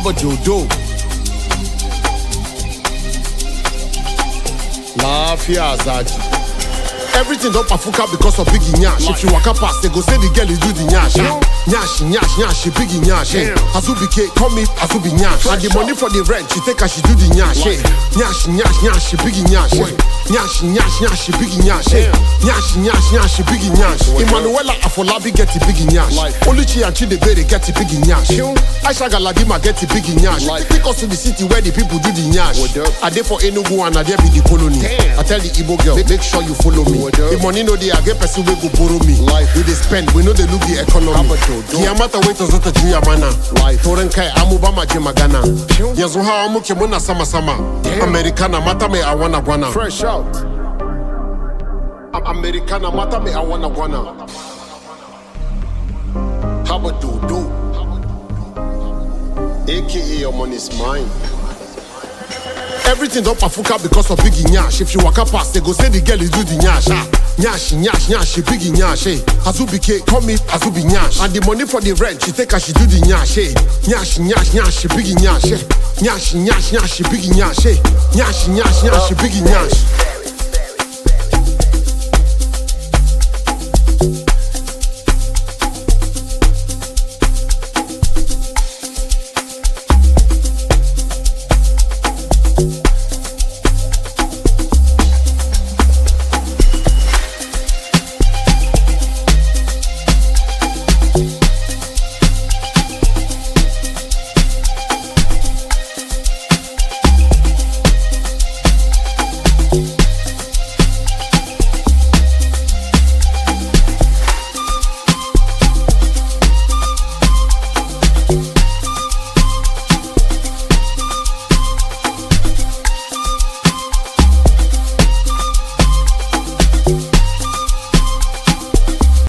Haba dodo. Lafiya zaki. Everything don pafuka because of biggie nyash. If you waka pass, they go say the girl is do the nyash. ah. Nyash, nyash, nyash, she biggie nyash. eh. Azubi K, call me Azubi nyash. And the money for the rent, she take her, she do the nyash. eh. Nyash, nyash, nyash, she biggie nyash. eh. Nyash, nyash, nyash, she biggie nyash. eh. Nyash, nyash, nyash, she biggie nyash. Emmanuela Afolabi get the biggie nyash. Oluchi and Chidebere get the biggie nyash. Aisha Galadima get the biggie nyash. Take us to the city where the people do the nyash. I dey for Enugu and I dey be the colony. I tell the Igbo girl, make sure you follow me. The money no dey, I get person wey go borrow me. We dey spend, we no dey look the economy. Kiyamata wait zata juya mana. Toren kai amuba maje magana. Yanzu hawa muke muna sama sama. Americana mata mai awana gwana. Fresh out. Americana mata mai awana gwana. Haba dodo. AKA your money's mine. Everything don pafuka because of biggie nyash. If you waka pass, they go say the girl is do the nyash. Ah. Nyash, nyash, nyash, she biggie nyash. Eh. Azubi K, call me Azubi nyash. And the money for the rent, she take her, she do the nyash. Eh. Nyash, nyash, nyash, she biggie nyash. Eh. Nyash, nyash, nyash, she biggie nyash. Eh. Nyash, nyash, nyash, she biggie nyash.